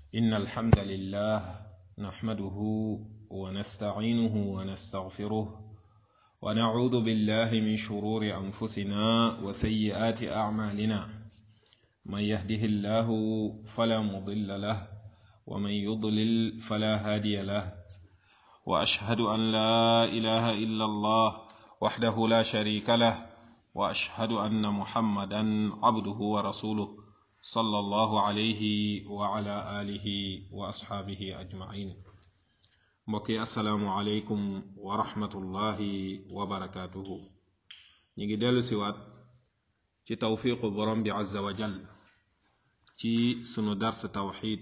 إن الحمد لله نحمده ونستعينه ونستغفره ونعوذ بالله من شرور أنفسنا وسيئات أعمالنا من يهده الله فلا مضل له ومن يضلل فلا هادي له وأشهد أن لا إله إلا الله وحده لا شريك له وأشهد أن محمدا عبده ورسوله صلى الله عليه وعلى آله وأصحابه أجمعين mbokki asalaamualeykum wa rahmatullahi wa barakaatuhu ñu ngi dellu siwaat ci tawfiqu borom bi azza wa jal ci sunu dars tawxid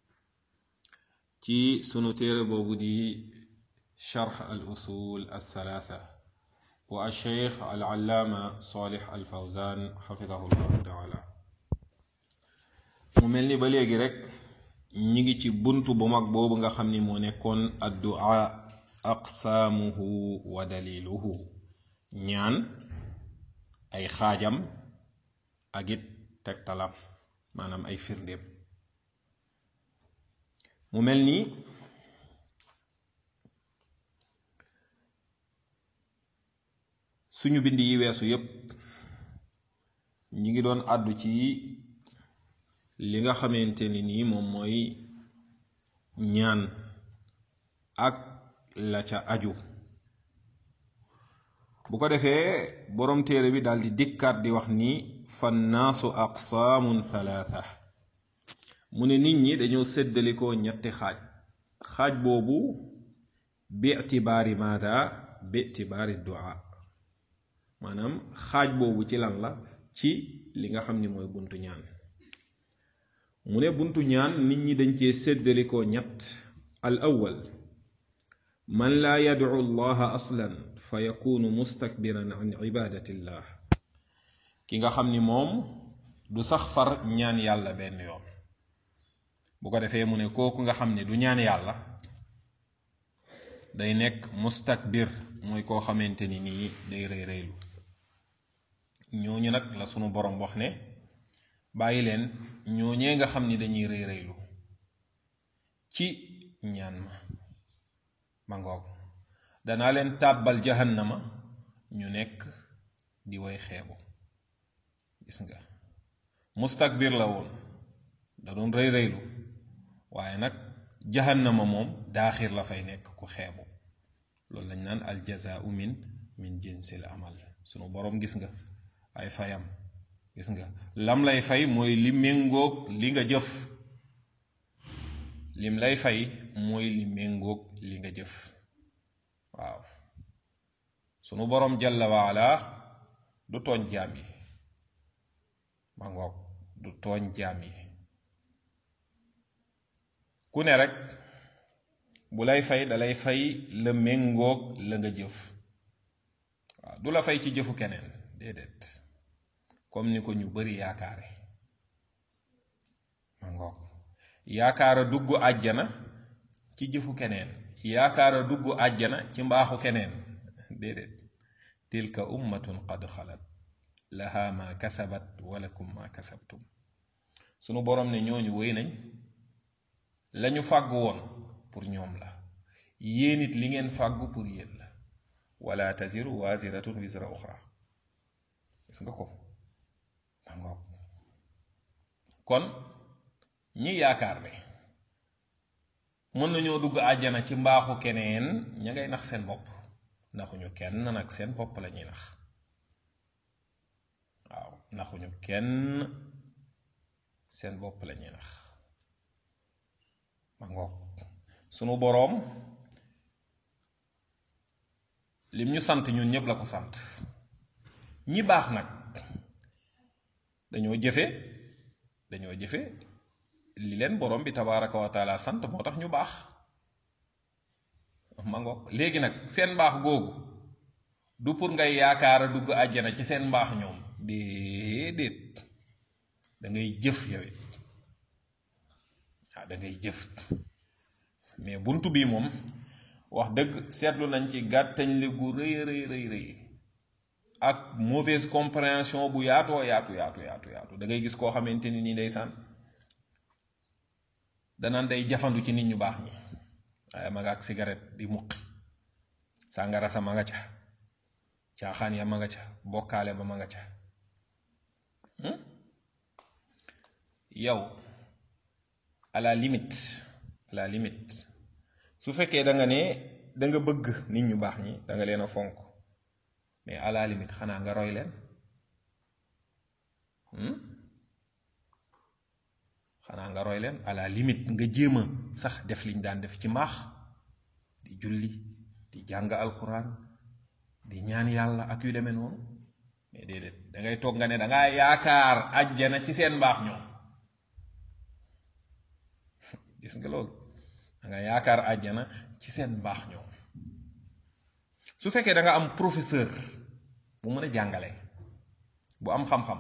ci sunu téere boobu di charx al usul al thalatha wa alcheikh al allaama salih al fawzan xafidahu llahu taala mu mel ni ba léegi rek ñi ngi ci bunt bu mag boobu nga xam ni moo nekkoon addu'a aqsaamuhu wa daliluhu ñaan ay xaajam ak it tegtalam maanaam ay firndéem mu mel ni suñu bind yi weesu yépp ñi ngi doon àddu ci li nga xamante ni nii moom mooy ñaan ak la ca aju bu ko defee boroom téere bi daal di dikkaat di wax ni fannaasu aqsaamun thalatha mu ne nit ñi dañoo séddalikoo ñetti xaaj xaaj boobu bi itibaari maada bi itibaari du'a maanaam xaaj boobu ci lan la ci li nga xam ni mooy buntu ñaan mu ne buntu ñaan nit ñi dañ cee séddalikoo ñett al awwal man laa yadcu allaha aslan fa yakunu mustakbiran an ibadatillah ki nga xam ni moom du sax far ñaan yàlla benn yoon bu ko defee mu ne kooku nga xam ne du ñaan yàlla day nekk mustakbir mooy koo xamante ni nii day rëy rëylu ñooñu nag la sunu borom wax ne bàyyi leen ñooñee nga xam ni dañuy rëy rëylu ci ñaan ma ma ngoog danaa leen tàbbal jahannama ñu nekk di way xeebu gis nga mustakbir la woon da doon rëy rëylu waaye nag jahannama moom daaxir la fay nekk ku xeebu loolu lañ naan al jazaau min min jinsil amal sunu boroom gis nga ay fayam gis nga lam lay fay mooy li méngoog li nga jëf lim lay fay mooy li méngoog li nga jëf waaw sunu boroom jalla waala du tooñ jaam yi ma ngoog du tooñ jaam yi ku ne rek bu lay fay dalay fay la méngoog la nga jëf waaw du la fay ci jëfu keneen déedéet comme ni ko ñu bari yaakaare ma ngoog yaakaara dugg àjjana ci jëfu keneen yaakaara dugg àjjana ci mbaaxu keneen déedéet tilka ummatun qad xalat laha ma kasabat walakum ma kasabtum sunu boroom ne ñooñu wéy nañ lañu fàgg woon pour ñoom la yéen it li ngeen fàggu pour yéen la wala taziru waziratun wisra uxra gis nga ko ngoog kon ñi yaakaar ne mën nañoo dugg àjjana ci mbaaxu keneen ña ngay nax seen bopp naxuñu kenn nag seen bopp la ñuy nax waaw naxuñu kenn seen bopp la ñuy nax ma ngoog sunu boroom lim ñu sant ñun ñépp la ko sant ñi baax nag dañoo jëfe dañoo jëfe li leen borom bi tabaraka wa taala sant moo tax ñu baax ma ngoog léegi nag seen mbaax googu du pour ngay yaakaara dugg àjjana ci seen mbaax ñoom déedéet da ngay jëf yowit waaw da ngay jëf mais buntu bi moom wax dëgg seetlu nañ ci gàttañ li gu rëy rëy rëy rëy ak mauvaise compréhension bu yaatoo yaatu yaatu yaatu yaatu da ngay gis koo xamante ni nii ndeysaan danaan day jafandu ci nit ñu baax ñi waaye ma nga ak cigarette di muqi sàngara sa ma nga ca caaxaan ya ma nga ca bokkaale ba ma nga ca yow à la limite à la limite su fekkee da nga ne da nga bëgg nit ñu baax ñi da nga leen a fonk mais à la limite xanaa nga roy leen xanaa nga roy leen à la limite nga jéem a sax def liñ daan def ci mbaax di julli di jàng alxuraan di ñaan yàlla ak yu demee noonu mais déedéet da ngay toog nga ne da ngaa yaakaar àjjana ci seen mbaax ñoom gis nga loolu da nga yaakaar àjjana ci seen mbaax ñoom su fekkee da nga am professeur bu mën a jàngale bu am xam-xam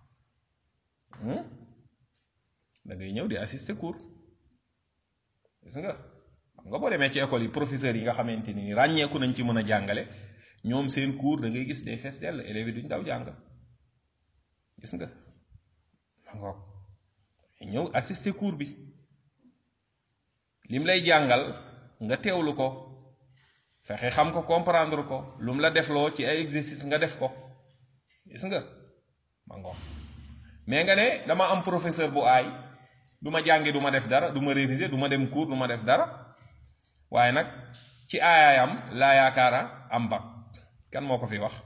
da ngay ñëw di assister cours gis nga xam nga boo demee ci école yi professeurs yi nga xamante ni ràññeeku nañ ci mën a jàngale ñoom seen cours da ngay gis day fees dell élèves yi duñ daw jàng gis nga ma ngoog ñëw assister cours bi lim lay jàngal nga teewlu ko fexe xam ko comprendre ko lu mu la defloo ci ay exercice nga def ko gis nga ma ngoog mais nga ne dama am professeur bu aay du ma jàngi du ma def dara du ma réviser du ma dem cours du ma def dara waaye nag ci aayaayam laa yaakaara am bac kan moo ko fi wax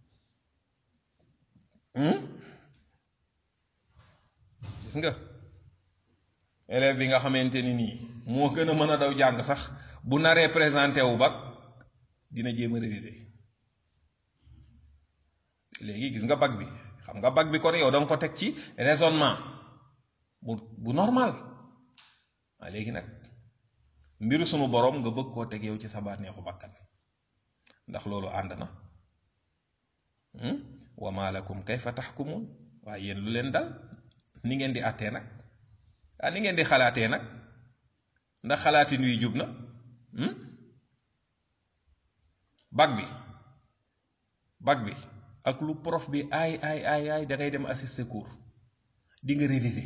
gis nga élève bi nga xamante ni nii moo gën a mën a daw jàng sax bu naree présenté wu bac dina jéem a réviser léegi gis nga bac bi xam nga bac bi kon yow da nga ko teg ci raisonnement bu bu normal waa léegi nag mbiru sunu boroom nga bëgg koo teg yow ci sa bànneexu bakkan ndax loolu ànd na wa ma lakum kayfa taxkumuun waaye yéen lu leen dal ni ngeen di àttee nag ah ni ngeen di xalaatee nag ndax xalaatin wi jub na bac bi bac bi ak lu prof bi ay ay ay ay da ngay dem assister cours di nga réviser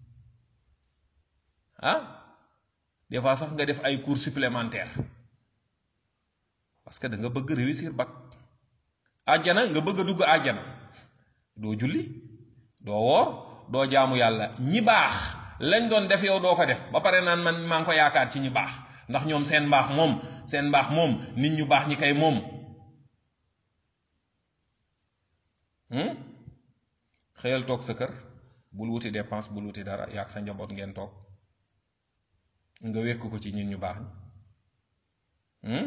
ah des fois sax nga def ay cours supplémentaires parce que da nga bëgg réussir bac àjjana nga bëgg a dugg àjjana doo julli doo woor doo jaamu yàlla ñi baax lañ doon def yow doo ko def ba pare naan man maa ngi ko yaakaar ci ñi baax ndax ñoom seen mbaax moom seen mbaax moom nit ñu baax ñi kay moom xëyal toog sa kër bul wuti dépense bul wuti dara yaag sa njaboot ngeen toog nga wekk ko ci nit ñu baax ñi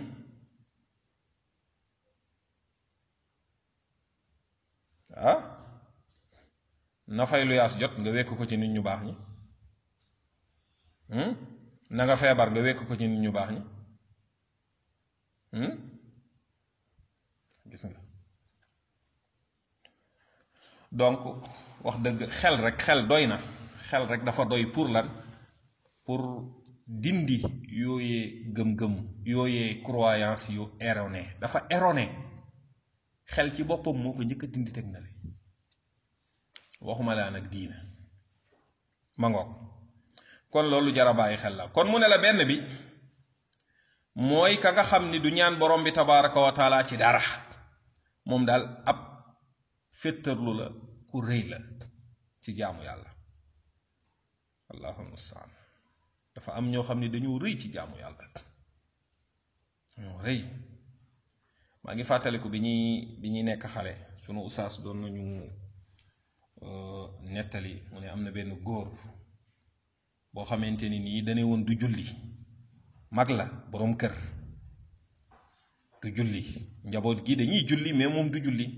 ah na fay lu yaas jot nga wekk ko ci nit ñu baax ñi na nga feebar nga wekk ko ci nit ñu baax ñi gis nga donc wax dëgg xel rek xel doy na xel rek dafa doy pour lan pour dindi yooyee gëm-gëm yooyee croyance yu erroné dafa erroné xel ci boppam moo ko njëkk a dindi teg na le waxuma laa nag diina ma ngoog kon loolu jara bàyyi xel la kon mu ne la benn bi mooy ka nga xam ni du ñaan borom bi tabaraka wa taala ci dara moom daal ab féttarlu la ku rëy la ci jaamu yàlla allahu mustaan dafa am ñoo xam ne dañu rëy ci jaamu yàlla ñoo rëy maa ngi fàttaliku bi ñuy bi ñuy nekk xale sunu usaas doon nañu nettali mu ne am na benn góor boo xamante ni nii dane woon du julli mag la boroom kër du julli njaboot gi dañuy julli mais moom du julli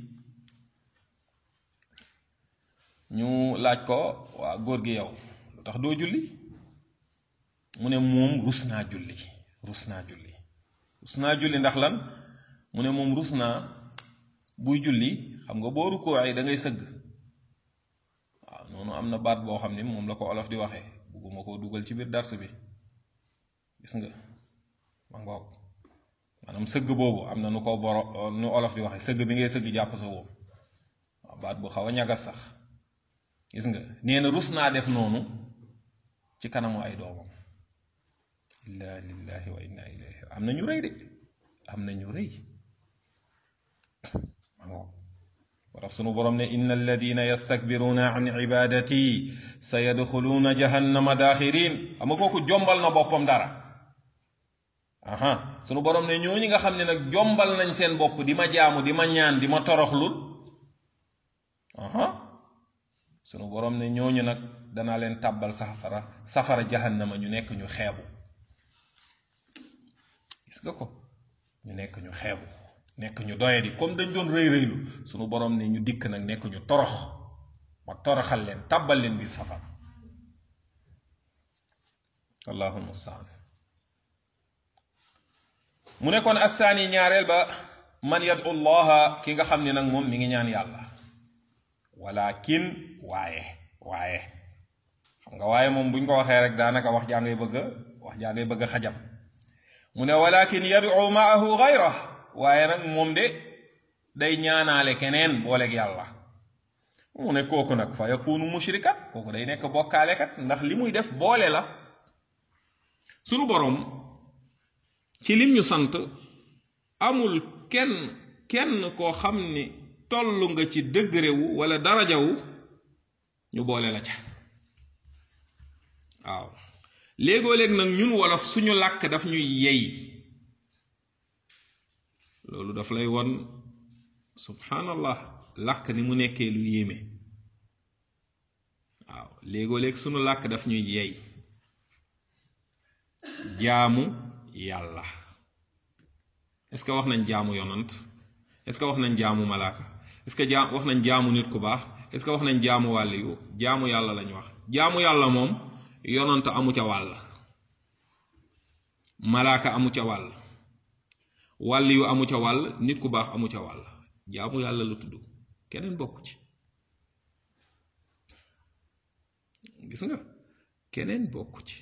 ñu laaj ko waa góor gi yow lu tax doo julli mu ne moom rus naa julli rus naa julli rus naa julli ndax lan mu ne moom rus naa buy julli xam nga boo rukkoo ay da ngay sëgg waaw noonu am na baat boo xam ni moom la ko olof di waxee bugguma koo dugal ci biir dars bi gis nga ma ngoog maanaam sëgg boobu am na nu ko boro nu olof di waxee sëgg bi ngay sëgg jàpp sa woom waaw baat bu xaw a ñagas sax gis nga nee na rus naa def noonu ci kanamu ay doomam inna lillahi wa inna ilayhi am na ñu rëy de am na ñu rëy moo tax sunu borom ne inna alladina yastakbiruna an ibadati sa yadxuluuna jahannama daaxirin xam nga kooku jombal na boppam dara aha sunu borom ne ñooñu nga xam ne nag jombal nañ seen bopp di ma jaamu di ma ñaan di ma toroxlul aha sunu borom ne ñooñu nag danaa leen tàbbal safara safara jahannama ñu nekk ñu xeebu gis nga ko ñu nekk ñu xeebu nekk ñu doyadi comme dañ doon rëy rëylu sunu borom ne ñu dikk nag nekk ñu torox ma toroxal leen tàbbal leen biir safara allahu mustaan mu ne kon athaani ñaareel ba man yadu llaha ki nga xam ne nag moom mi ngi ñaan yàlla walakin waaye waaye xam nga waaye moom buñ ko waxee rek daanaka wax jaa ngay bëgg wax jaa ngay bëgg xajam mu ne walakin yadu maahu gayra waaye nag moom de day ñaanaale keneen booleeg yàlla mu ne kooku nag fa yakunu mushrikat kooku day nekk bokkaalekat ndax li muy def boole la sunu boroom ci lim ñu sant amul kenn kenn koo xam ni tollu nga ci degré wu wala daraja wu ñu boole la ca waaw léegoo léeg nag ñun wolof suñu làkk daf ñuy yey loolu daf lay won subhanallah làkk ni mu nekkee lu yéeme waaw léegoo léeg sunu làkk daf ñuy yey jaamu yàlla est-ce que wax nañ jaamu yonant est-ce que wax nañ jaamu malaaka est-ce que jaam wax nañ jaamu nit ku baax est-ce que wax nañ jaamu wàll yu jaamu yàlla lañ wax jaamu yàlla moom yonant amu ca wàll malaaka amu ca wàll wàll yu amu ca wàll nit ku baax amu ca wàll jaamu yàlla la tudd keneen bokk ci gis nga keneen bokk ci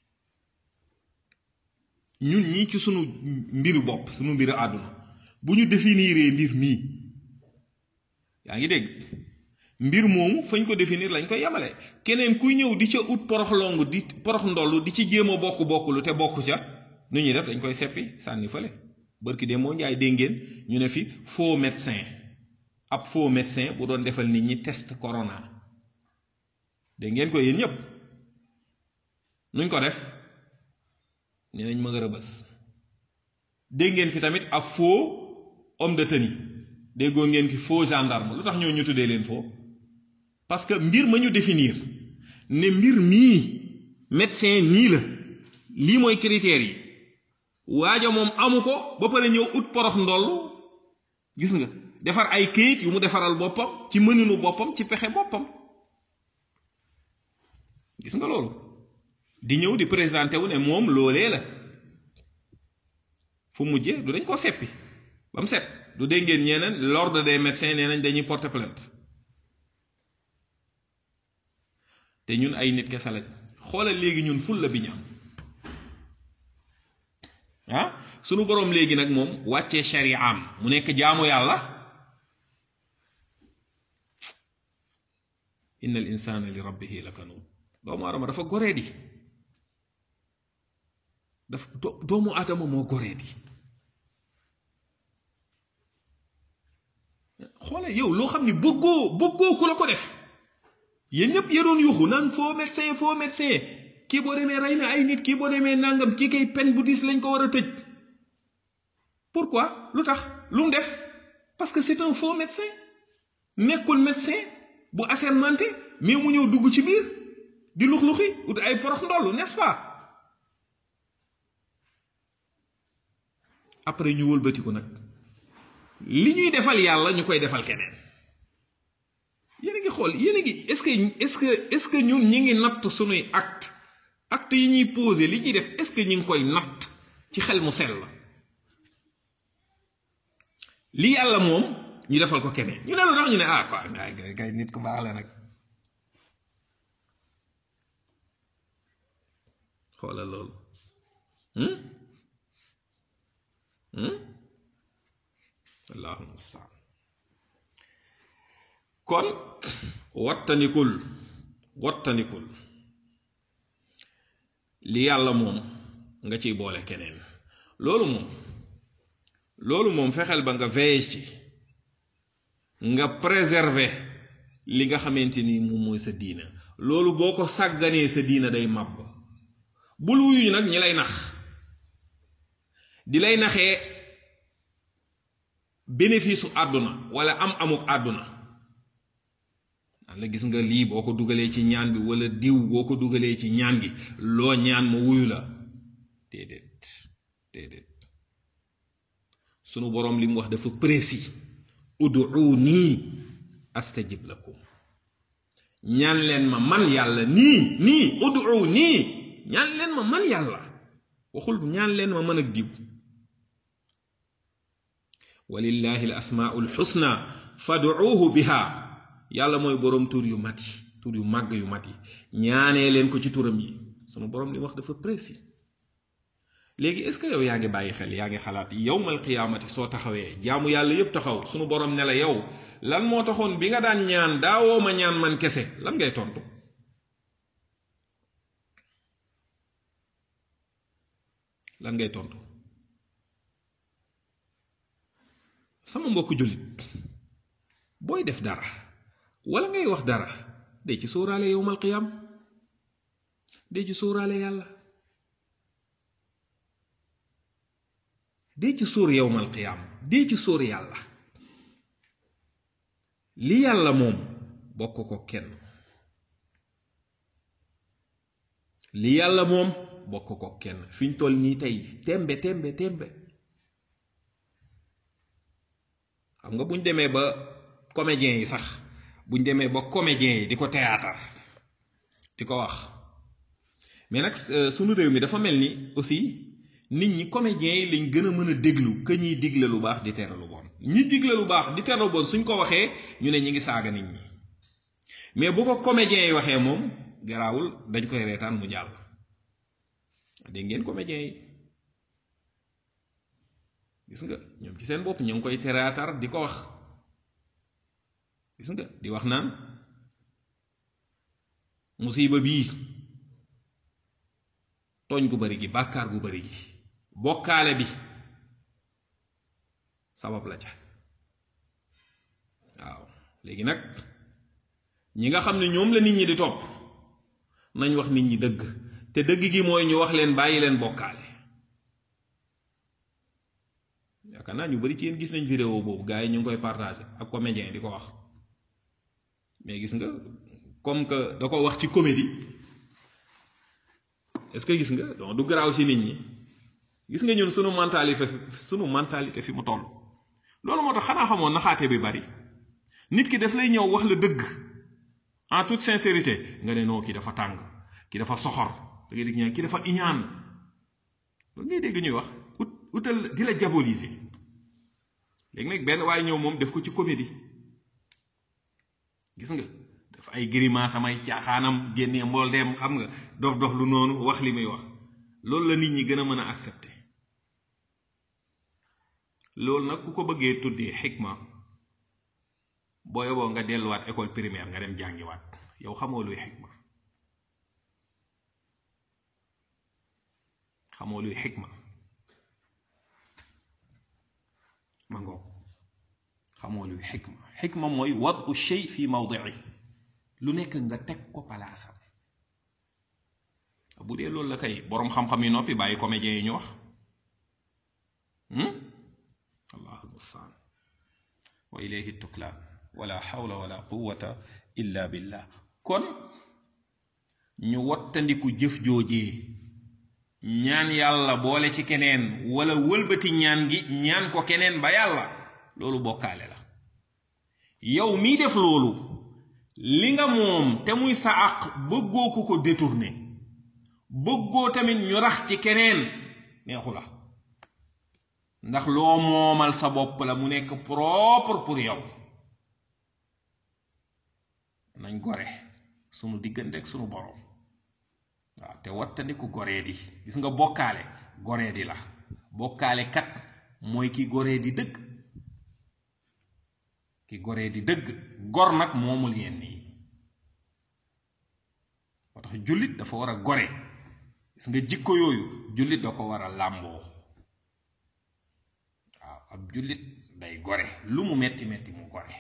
ñun ñii ci sunu mbiru bopp sunu mbiru àdduna bu ñu définiree mbir mii yaa ngi dégg mbir moomu fañ ko définir lañ koy yemale keneen kuy ñëw di ca ut porox long di porox ndoll di ci jéem a bokk bokkulu te bokk ca nu ñuy def dañ koy seppi sànni fële bërki de moo njaay dégg ngeen ñu ne fi faux médecin ab faux médecin bu doon defal nit ñi test corona dégg ngeen ko yéen ñépp nuñ ko def nee nañ ma nga rëbës dégg ngeen fi tamit ab faux homme de tenue déggoo ngeen fi faux gendarme lu tax ñoo ñu tuddee leen faux parce que mbir ma ñu définir ne mbir mii médecin nii la lii mooy critères yi waaja moom amu ko ba pare ñëw ut porox ndoll gis nga defar ay këyit yu mu defaral boppam ci mëninu boppam ci pexe boppam gis nga loolu di ñëw di présenté wu ne moom loolee la fu mujje du dañ ko seppi ba mu set du dégg ngeen ñeneen l'ordre des médecins nee nañ dañuy porter plainte te ñun ay nit kese lañ xoolal léegi ñun ful la bi ñu am ah sunu boroom léegi nag moom wàccee shari'am mu nekk jaamu yàlla inna al insana li rabbihi lakanud doomu aadama dafa goree di dafa doomu aadama moo goree di xoole yow loo xam ni bëggoo bëggoo ku la ko def yéen ñëpp yéroon yuxu naan faux médecin faux médecin kii boo demee rey na ay nit kii boo demee nangam kii kay peine bu diis lañ ko war a tëj pourquoi lu tax lu mu def parce que c'est un faux médecin nekkul médecin bu assermenté mais mu ñëw dugg ci biir di lux-luxi ut ay porox ndollu n'est-ce pas après ñu wëlbatiku nag li ñuy defal yàlla ñu koy defal keneen yéen a ngi xool yéen a ngi est-ce que est-ce que est-ce que ñun ñi ngi natt sunuy acte acte yi ñuy posé li ñuy def est-ce que ñi ngi koy natt ci xel mu sell la li yàlla moom ñu defal ko keneen ñu ne lu tax ñu ne ah quoi ngay ngay nit ku baax la nag xoolal loolu allahu mustaan kon wattanikul wattanikul li yàlla moom nga ciy boole keneen loolu moom loolu moom fexeel ba nga veille ci nga préserver li nga xamante ni moom mooy sa diina loolu boo ko sàgganee sa diina day màbb bul wuyu nag ñi lay nax di lay naxee bénéfice su àdduna wala am amuk àdduna la gis nga lii boo ko dugalee ci ñaan bi wala diw boo ko dugalee ci ñaan gi loo ñaan ma wuyu la déedéet déedéet sunu boroom li mu wax dafa précis ud'uuni astajib lakum ñaan leen ma man yàlla nii nii ud'uuni ñaan leen ma man yàlla waxul ñaan leen ma mën ak diw walillahi al asmaul xusna fad'uuhu biha yàlla mooy boroom tur yu mat yi tur yu màgg yu mat yi ñaanee leen ko ci turam yi sunu boroom li wax dafa précis léegi est ce que yow yaa ngi bàyyi xel yaa ngi xalaat yowmal qiyaamati soo taxawee jaamu yàlla yépp taxaw sunu boroom ne la yow lan moo taxoon bi nga daan ñaan daawoo ma ñaan man kese lan ngay tontu lan ngay tontu sama mbokku jullit booy def dara wala ngay wax dara day ci sóoraale yowmal qiyaam day ci sóoraale yàlla day ci sóor yowmal qiyaam day ci sóor yàlla li yàlla moom bokk ko kenn li yàlla moom bokk ko kenn fi ñu toll nii tey tembe tembe tembe xam nga buñ demee ba comédiens yi sax buñ demee ba comédiens yi di ko théâtre di ko wax mais nag sunu réew mi dafa mel ni aussi nit ñi comédiens yi lañ gën a mën a déglu que ñiy digle lu baax di tere lu bon ñi digle lu baax di tere lu bon suñ ko waxee ñu ne ñi ngi saaga nit ñi mais bu ko comédiens yi waxee moom garaawul dañ koy reetaan mu jàll dégg ngeen comédiens yi gis nga ñoom ci seen bopp ñu ngi koy théâtre di ko wax gis nga di wax naan musiba bii tooñ gu bari gi bàkkaar gu bari gi bokkaale bi sabab la ca waaw léegi nag ñi nga xam ne ñoom la nit ñi di topp nañ wax nit ñi dëgg te dëgg gi mooy ñu wax leen bàyyi leen bokkaale yaakaar naa ñu bari ci yéen gis nañ vidéo boobu gars yi ñu ngi koy partagé ak comédien di ko wax mais gis nga comme que da ko wax ci comédie est-ce que gis nga donc du garaaw ci nit ñi gis nga ñun sunu mentalité sunu mentalité fi mu toll loolu moo tax xanaa xamoon naxaate bi bari nit ki daf lay ñëw wax la dëgg en toute sincérité nga ne non kii dafa tàng kii dafa soxor da ngay dégg ñaan kii dafa iñaan loolu ngay dégg ñuy wax ut utal di la diaboliser léegi nag benn waaye ñëw moom def ko ci comédie gis nga daf ay grimace samay caaxaanam génnee mbool dem xam nga dof dof lu noonu wax li muy wax loolu la nit ñi gën a mën a accepter loolu nag ku ko bëggee tuddee xikma boo yoboo nga delluwaat école primaire nga dem jàngiwaat yow xamoo luy xikma xamoo luy xikma ma ngoog xamoo luy xikma xikma mooy wadu shay fi mawdii lu nekk nga teg ko palaasam bu dee loolu la kay boroom xam-xam yi noppi bàyyi comédien yi ñu wax allahu almustaan wa ilayhi tuklaan wala xawla wala quwata illa billah kon ñu wattandiku jëf joojee ñaan yàlla boole ci keneen wala wëlbati ñaan gi ñaan ko keneen ba yàlla loolu bokkaale la yow mii def loolu li nga moom te muy sa àq bëggoo ku ko détourné bëggoo tamit ñu rax ci keneen neexu la ndax loo moomal sa bopp la mu nekk propre pour yow nañ gore sunu diggante ak sunu boroom waaw te wattandiku goree di gis nga bokkaale goree di la bokkaale kat mooy ki goree di dëgg ki goree di dëgg gor nag moomul yenn yi moo tax jullit dafa war a gore gis nga jikko yooyu jullit da ko war a làmboo waaw ab jullit day gore lu mu metti metti mu gore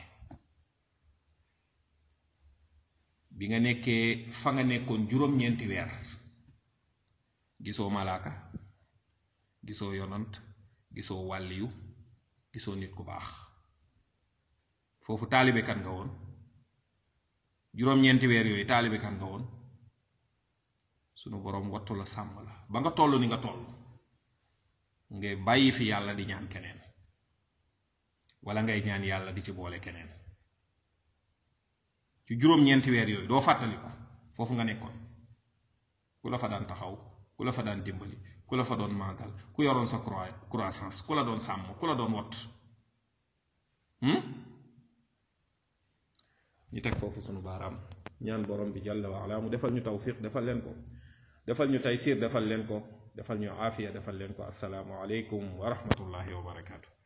bi nga nekkee fa nga nekkoon juróom-ñeenti weer gisoo malaaka gisoo yonant gisoo wàlliyu gisoo nit ku baax foofu taalibe kan nga woon juróom-ñeenti weer yooyu taalibe kan nga woon sunu boroom wattu la sàmm la ba nga toll ni nga toll ngay bàyyi fi yàlla di ñaan keneen wala ngay ñaan yàlla di ci boole keneen ci juróom-ñeenti weer yooyu doo fàttaliku foofu nga nekkoon ku la fa daan taxaw ku la fa daan dimbali ku la fa doon màggal ku yoroon sa croissance ku la doon sàmm ku la doon wott ñu teg foofu sunu baaraam ñaan borom bi jalla wa ala mu defal ñu tawfiq defal leen ko defal ñu taysir defal leen ko defal ñu aafiya defal leen ko assalaamu aleykum wa rahmatullahi wa barakaatu